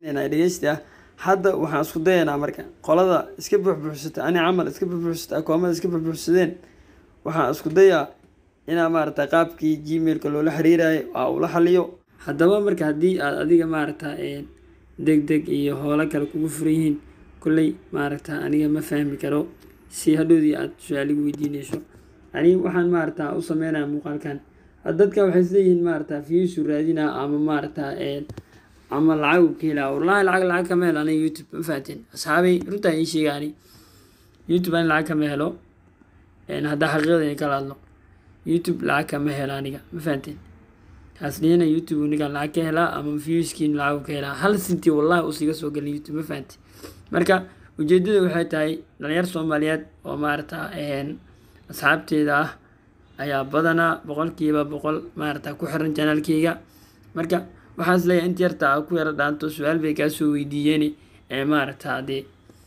dhegeysta hadda waxaan isku dayaynaa marka qolada iska buuxbuuxsata ani camal iska buuxbuuxsata akoomada iska buuxbuuxsadeen waxaan isku dayaa inaa maarata qaabkii gmailka loola xiriirayo aa ula xaliyo haddaba marka haddii aad adiga maarata deg deg iyo howlo kale kugu furan yihiin kolley maaragta aniga ma fahmi karo si hadhowdii aad su-aaligu weydiineyso ani waxaan maarata u sameynaya muuqaalkan dadka waxay isleeyihiin maarata viyusu raadina ama maarata ama lacag u ka helaa wallahi lacag lacag kama helo aniga youtube ma fahateen asxaabay runtaa ii sheega ani youtube ani lacag kama helo haddaa xaqiiqada in kala hadlo youtube lacag kama helo aniga ma fahanteen haasdhihina youtube ninkaan lacag ka helaa ama viewskiin lacag ka helaa hal sinti wallahi usiga soo gelin youtube ma fahanteen marka ujeedada waxay tahay dhalinyar soomaaliyeed oo maarata asxaabteeda ah ayaa badanaa boqolkiiba boqol maarata ku xiran janaalkeyga marka waxaan is leeyahay inta yarta a ku yaro dhaanto su-aal bay kaa soo weydiiyeen ee maarata dee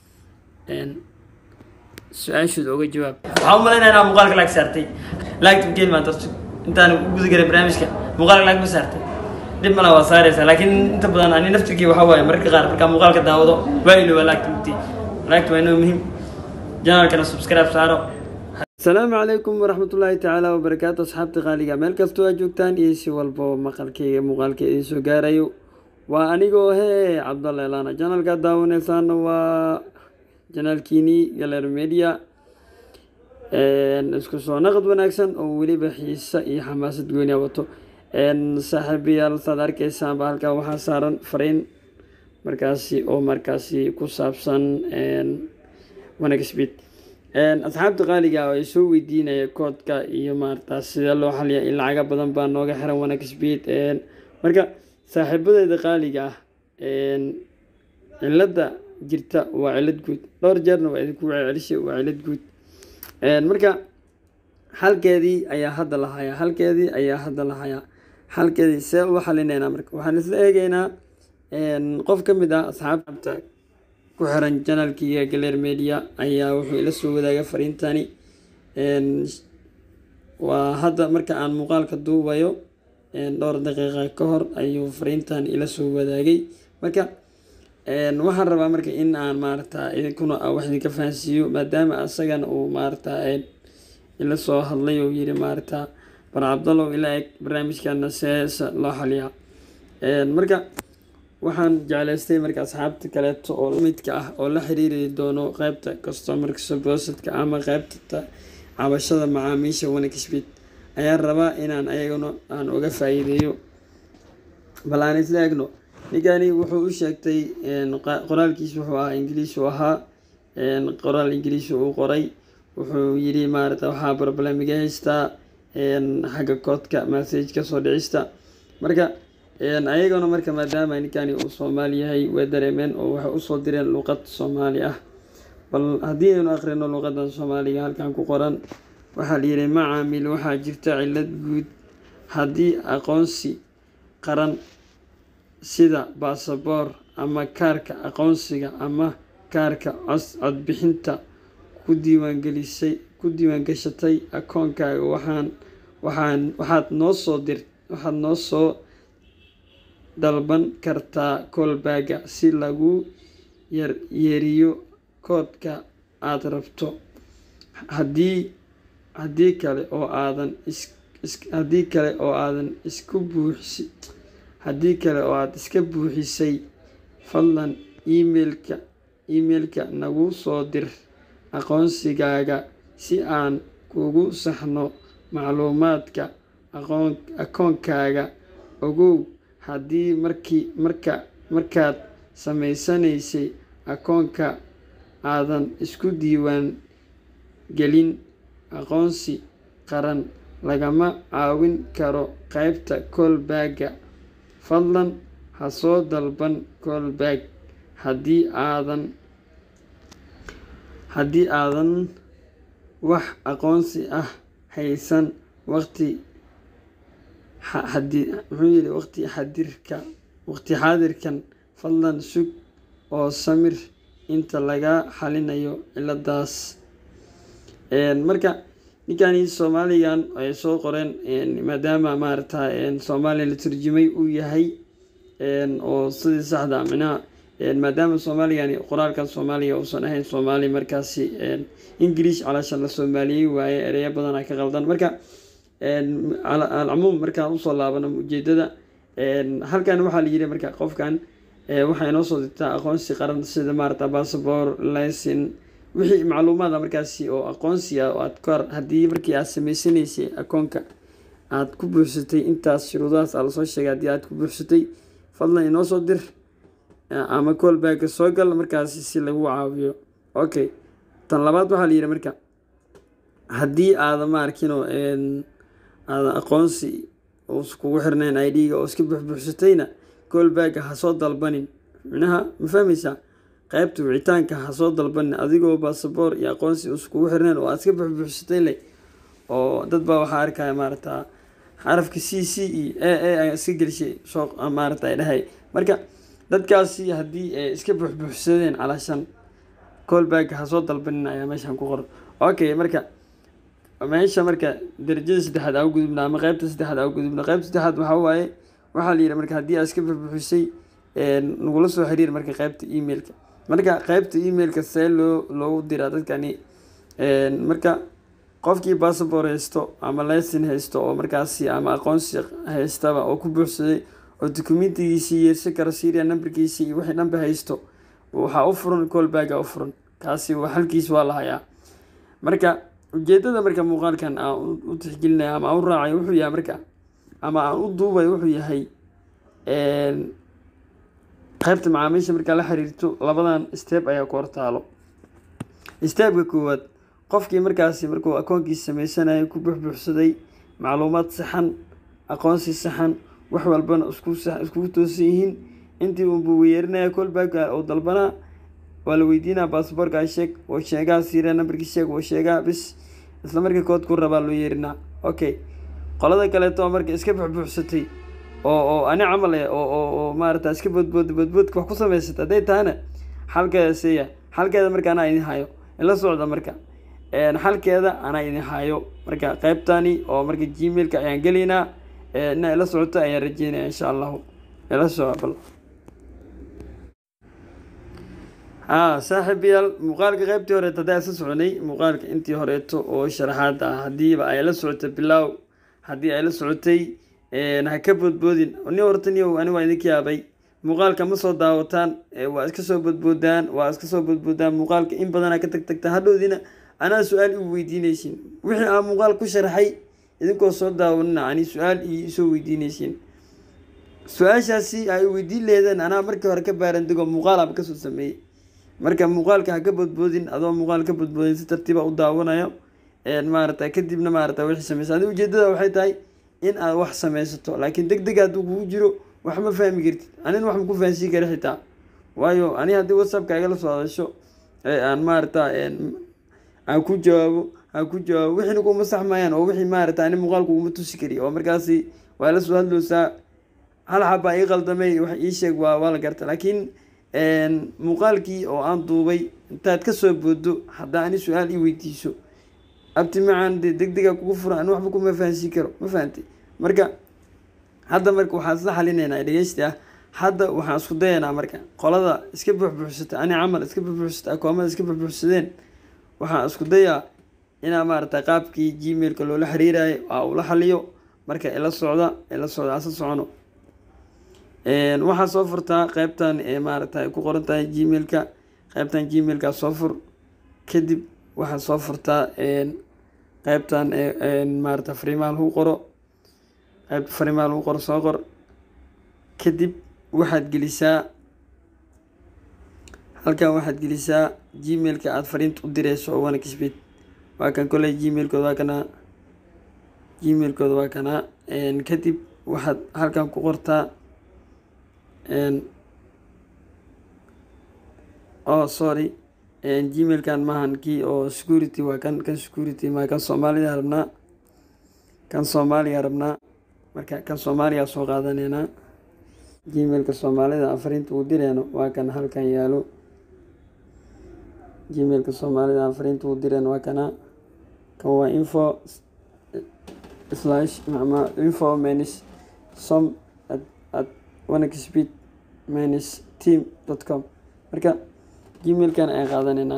su-aashooda uga jawaab waxaa u malaynaya inaa muuqaalka laag saartay laagta mkeen maanta intaan u guda garay barnaamijka muuqaalka laag ma saartay dhib mala waa saareysaa laakiin inta badan ani naftirkii waxaa waaye mararka qaar markaa muuqaalka daawado waa ilooba laagta mugti laagta waa inoo muhiim janaalkana subscribe saaro asalaamu calaykum waraxmatullaahi tacaala wabarakaatu asxaabta qaaliga meel kastoo aad joogtaan iyo si walbo maqalkeyga muuqaalka idiin soo gaarayo waa anigoo hee cabdalla elana janaalka daawaneysaana waa janaalkiini galer media isku soo naqad wanaagsan oo weliba xiisa iyo xamaasad gooniya wato saaxiibayaal saad arkeysaanba halkaa waxaa saaran fariin markaasi oo markaasi ku saabsan wanagspeed asxaabta qaaliga oo ay soo weydiinaya koodka iyo maarata sidee loo xaliya in lacaga badan baa nooga xiran wanagspeed marka saaxiibadeeda qaaliga ah cilada jirta waa cilad guud dhowr jeerna waa idinku celcelishay waa cilad guud marka xalkeedii ayaa hadda la hayaa halkeedii ayaa hadda la hayaa xalkeedii see ula xalineynaa marka waxaan isla eegeynaa qof ka mid ah asxaabta ku xiran janaalkiiga galer media ayaa wuxuu ila soo wadaaga fariintani waa hadda marka aan muuqaalka duubayo dhowr daqiiqa ka hor ayuu fariintan ila soo wadaagay marka waxaan rabaa marka in aan maarata idinkuna wax idinka fahansiiyo maadaama asagana uu maarata ila soo hadlay oo yiri maarata bar cabdallow ila eg barnaamijkana seesa loo xaliyaa marka waxaan jeclaystay marka asxaabta kaleeto oo midka ah oo la xiriiri doono qeybta customerka supposedka ama qeybta cabashada macaamiisha wanagspeed ayaan rabaa inaan ayaguna aan uga faa-iideeyo bal aan isla egno ninkani wuxuu u sheegtay qoraalkiis wuxuu ahaa ingiliis u ahaa qoraal ingiliis uu qoray wuxuu yiri maarata waxaa problemiga haystaa xagga koodka message kasoo dhicista marka ayagana marka maadaama ninkani uu soomaali yahay way dareemeen oo waxay usoo direen luuqad soomaali ah bal haddii aynu akhrino luuqadan soomaaliga halkan ku qoran waxaa la yihi macaamil waxaa jirta cilad guud haddii aqoonsi qaran sida baasaboor ama kaarka aqoonsiga ama kaarka codbixinta ku diiwaangelisay ku diiwaangashatay akoonkaaga waxaan waxaan waxaad noo soo dir waxaad noo soo dalban kartaa koolbaaga si lagu yeeriyo koodka aada rabto haddii haddii kale oo aadan haddii kale oo aadan isku buuxsi haddii kale oo aada iska buuxisay fadlan emailka emailka nagu soo dir aqoonsigaaga si aan kugu saxno macluumaadka aqoon akoonkaaga ogow haddii markii marka markaad samaysanaysay akoonka aadan isku diiwaan gelin aqoonsi qaran lagama caawin karo qeybta koolbaaga fadlan ha soo dalban koolbaag haddii aadan haddii aadan wax aqoonsi ah haysan waqti xadi muxuu yihi waqti xadirka waqti xaadirkan fadlan sug oo samir inta laga xalinayo ciladaas marka ninkani soomaaligan ay soo qoreen maadaama maarata soomaaliya la turjumay uu yahay oo sidii saxda micnaha maadaama soomaaligani qoraalkan soomaaliga uusan ahayn soomaali markaasi ingilish calaashan la soomaaliyey waaye ereyo badana ka qaldan marka alcumuum markaan usoo laabano ujeedada halkan waxaa la yiri marka qofkan waxay noo soo dirtaa aqoonsi qaran sida maarata bassabor lisin wixii macluumaada markaasi oo aqoonsi ah oo aad kor haddii markii aad sameysanaysay akoonka aad ku buuxsatay intaas shuruudahaas aa lasoo sheegay haddii aad ku buuxsatay fadlan inoo soo dir ama callbacka soo gal markaasi si lagu caawiyo okay tan labaad waxaa la yidhi marka haddii aada ma arkino aada aqoonsi kugu xirnayn i d-ga oo iska buuxbuuxsatayna callbacka ha soo dalbanin micnaha ma fahmaysaa qaybta wicitaanka ha soo dalbanin adigoo basaboor iyo aqoonsi uskugu xirnayn oo aad iska buuxbuuxsatay leh oo dad baa waxaa arkaya maarata xarafka c c e a a a iska gelishay soo maarata ay dhahay marka dadkaasi haddii ay iska buuxbuuxsadeen calaashan callback ha soo dalbanin ayaa meeshan ku qoran okay marka meesha marka darajada saddexaad aa gudubna ama qeybta saddexaad aa gudubna qeybta saddexaad waxaa waaye waxaa la yidhi marka haddii aad iska buuxbuuxisay nagula soo xiriir marka qeybta emailka marka qeybta emailka see loo loogu diraa dadkani marka qofkii bassabor haysto ama lesin haysto oo markaasi ama aqoonsi haystaba oo ku buuxsaday oo documentigiisii yeersan kara syria numberkiisii iyo wixii dhanba haysto waxaa u furan callbacka u furan kaasi halkiis waa la hayaa marka ujeedada marka muuqaalkan aan u tixgelinaya ama aan u raacay wuxuu yahay marka ama aan u duubay wuxuu yahay qaybta macaamiisha markaa la xiriirto labadan step ayaa ku hortaalo stepka koowaad qofkii markaasi markuu akoonkiisa sameysanayo ku buuxbuuxsaday macluumaad saxan aqoonsi saxan wax walbana iskugu toosan yihiin intii unbuu weyeerinaya callbacka oo dalbanaa waa la weydiinaa basaboorka sheeg oo sheegaa siira nambarkii sheeg oo sheegaa bis isla markii kood ku rabaa loo yeerinaa okay qolada kaleeto marka iska buuxbuuxsatay oo oo ani camal eh oo oo oo maarata iska boodbood boodboodka wax ku samaysata hadday tahana xalkeeda seeya xalkeeda marka anaa idin hayo ila socda marka xalkeeda anaa idin hayo marka qeybtani oo marka gmailka ayaan gelaynaa ina ila socoto ayaan rajeynaya insha allahu ila soco bal haa saaxiibayaal muuqaalka qeybtii horeeto haddaa isla soconay muuqaalka intii horeeto oo sharaxaad ah haddiiba ay la socotay bilaaw haddii ay la socotay ha ka boodboodin ni hortaniyo ani waa idinka yaabay muuqaalka ma soo daawataan waa iska soo boodboodaan waa iska soo boodboodaan muuqaalka in badanaa ka tagtagta hadhowdiina anaa su-aal igu weydiinaysiin wixii aan muuqaal ku sharaxay idinkoo soo daawanina ani su-aal iyo isoo weydiinaysiin su-aashaasi ay weydiin leedeen anaa markii hore ka baarandigo muuqaalaba kasoo sameeyey marka muuqaalka ha ka boodboodin adoo muuqaal ka boodboodin si tartiiba u daawanayo maarata kadibna maarata wixii sameysa adi ujeedada waxay tahay in aad wax sameysato laakiin deg deg hadduu kugu jiro wax ma fahmi kartid anina wax ma ku fahansiin kara xitaa waayo ani haddii whatsappka igala soo hadasho aan maarata aan ku jawaabo aan ku jawaabo wixiina kuma saxmayaan oo wixii maarata ani muuqaalku uma tusi kari oo markaasi waa la soo hadloosaa hal xabaa ii qaldamay wax ii sheeg waa waa la garta laakiin muuqaalkii oo aan duubay intaad kasoo boodo haddaa ani su-aal ii weydiiso abti macaan dee deg dega kugu fura ani waxba kuma fahansiin karo ma fahantay marka hadda marka waxaan isla xalinaynaa dhegeysti ah hadda waxaan isku dayaynaa marka qolada iska buuxbuuxsata ani camal iska buuxbuuxsata akoomada iska buuxbuuxsadeen waxaan isku dayaa inaa maarata qaabkii gmailka loola xiriirayo aa ula xaliyo marka ila socda ila socda asa socono waxaa soo furtaa qeybtan maarata ay ku qoran tahay gmailka qeybtan gmailka soo fur kadib waxaa soo furtaa qeybtan maarata fariimaha lagu qoro qeybta fariimaha lagu qoro soo qor kadib waxaad gelisaa halkan waxaad gelisaa gmailka aada fariinta u direyso oo wana kisbid waa kan koley gmailkooda waa kanaa gmailkooda waa kanaa kadib waxaad halkan ku qortaa oh sorry gmailkan maahan kii oo security waa kan kan security ma kan soomaaliya rabnaa kan soomaaliya rabnaa marka kan soomaaliya soo qaadaneynaa gmailka soomaalida afariinta uu direyno waa kan halkan yaalo gmailka soomaalida afariinta uu direyno waa kana kan waa info slash ama info menis som at onexpeed minus team dot com marka gmailkan ayaan qaadanaynaa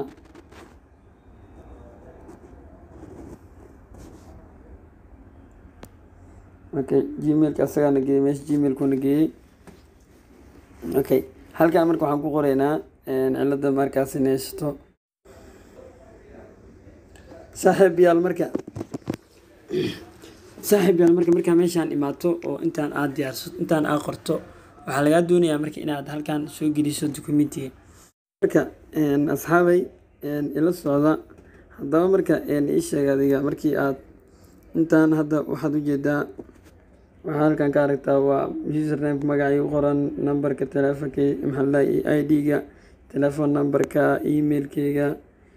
okay gmailka asagaana geeyey meesha gmailkuna geeyey okay halkan marka waxaan ku qoraynaa cilada markaas in haysato saaxiib yaal marka saaxiib yaal marka markaa meeshaan imaato oo intaan aad diyaarso intaan aad qorto waxaa lagaa doonayaa marka inaad halkan soo geliso documentiga marka asxaabay ila socda haddaba marka ii sheeg adiga markii aad intaan hadda waxaad ujeedaa waxaa halkan ka aragtaa waa username magacii u qoran numberka teleefonka maxaa i d-ga telephone numberka emailkeyga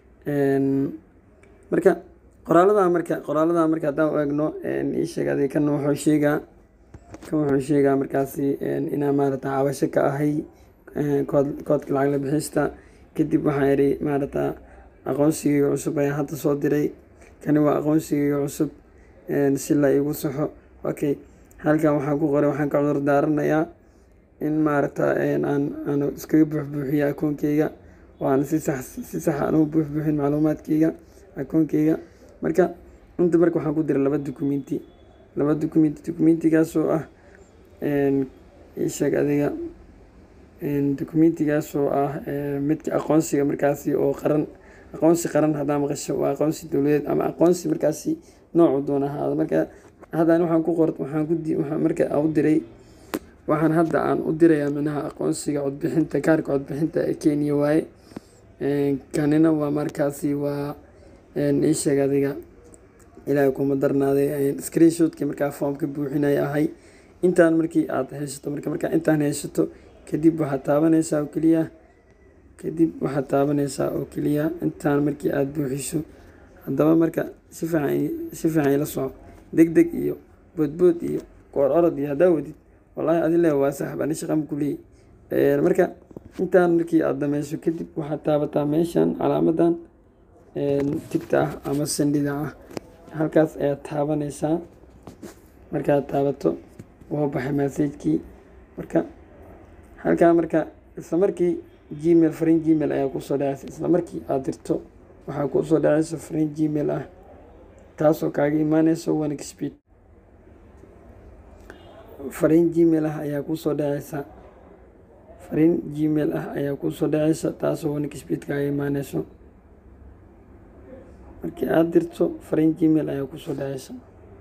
marka qoraalada marka qoraalada marka haddaan u eegno ii sheeg adiga kan wuxuu sheegaa kan wuxuu sheegaa markaasi inaa maarata cabasho ka ahay kood koodka lacag la bixista kadib waxaan idhi maarata aqoonsigeyga cusub ayaan hadda soo diray kani waa aqoonsigeyga cusub si la igu saxo okay halkan waxaan ku qoray waxaan ka cudur daaranayaa in maarata aan aan iskaga buuxbuuxiyo akoonkeyga oo aan si sax si sax aan u buuxbuuxin macluumaadkeyga akoonkeyga marka inta marka waxaan ku diray laba documenti laba documenti documentigaas oo ah isheeg adiga documentigaas oo ah midka aqoonsiga markaasi oo qaran aqoonsi qaran haddaa maqasho waa aqoonsi dowladeed ama aqoonsi markaasi noocu doona ahaada marka haddaan waxaan ku qor waxaan ku di waxaan marka u diray waxaan hadda aan u dirayaa minaha aqoonsiga codbixinta kaarka codbixinta ee kenya waaye kanina waa markaasi waa ii sheeg adiga ilaahay kuma darnaaday screenshotkii markaa foomka buuxinaya ahay intaan markii aad haysato marka markaa intaan haysato kadib waxaad taabanaysaa oo keliya kadib waxaad taabanaysaa oo keliya intaan markii aada buuxiso haddaba marka si fiican si fiican ila soco deg deg iyo boodbood iyo koor orod iyo haddaa wadid wallaahi adi le waa saxab ani shaqan ku leeyay marka intaan markii aada dhameyso kadib waxaad taabataa meeshan calaamadan tigta ah ama sandhida ah halkaas ayaad taabanaysaa markaad taabato waa baxay massajkii marka halkaa marka isla markii gmail fariin gmail ayaa kusoo dhacaysa isla markii aada dirto waxaa kusoo dhacaysa fariin gmail ah taasoo kaaga imaaneysa one speed fariin gmail ah ayaa kusoo dhacaysa fariin gmail ah ayaa kusoo dhacaysa taasoo one speed kaaga imaaneyso markii aada dirto fariin gmail ayaa kusoo dhacaysa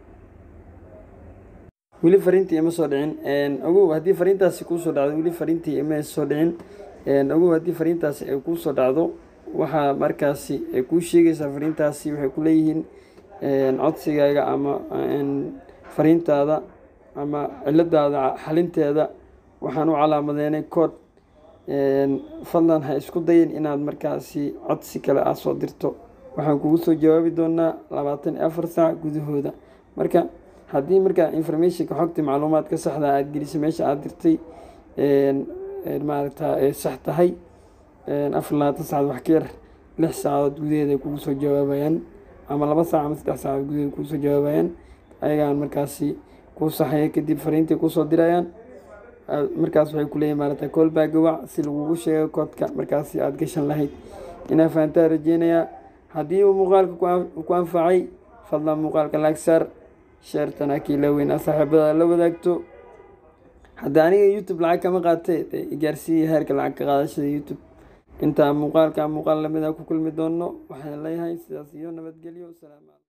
weli fariintii ima soo dhicin ogow haddii fariintaasi kuusoo dhacdo weli fariintii ima soo dhicin ogow haddii fariintaasi ay kuusoo dhacdo waxaa markaasi ay kuu sheegaysaa fariintaasi waxay ku leeyihiin codsigaaga ama fariintaada ama ciladaada xalinteeda waxaan u calaamadeynay kood fadlan ha isku dayin inaad markaasi codsi kale aad soo dirto waxaan kugu soo jawaabi doonaa labaatan iyo afar saac gudahooda marka haddii markaa informationka xogta macluumaadka saxda aad gelisay meesha aada dirtay maaragta ay sax tahay afar labaatan saacad wax ka yar lix saacadood gudaheeda ay kugu soo jawaabayaan ama laba saac ama saddex saacadood gudaheeda kugu soo jawaabayaan ayagaan markaasi kuu saxaya kadib fariintay kusoo dirayaan markaas waxay kuleeyihin maarata koolbaa gawac si lagugu sheego koodka markaasi aada gashan lahayd inaa fahantaa rajeynayaa haddii uu muuqaalka ku anfacay fadlan muuqaalka laagsaar sheertana kiila weynaa saaxiibada la wadaagto hadda aniga youtube lacag kama qaatee gaarsiiya heerka lacag ka qaadashada youtube intaa muuqaalka muuqaal lamida ku kulmi doono waxaan leeyahay sidaas iyo nabadgelyo salaam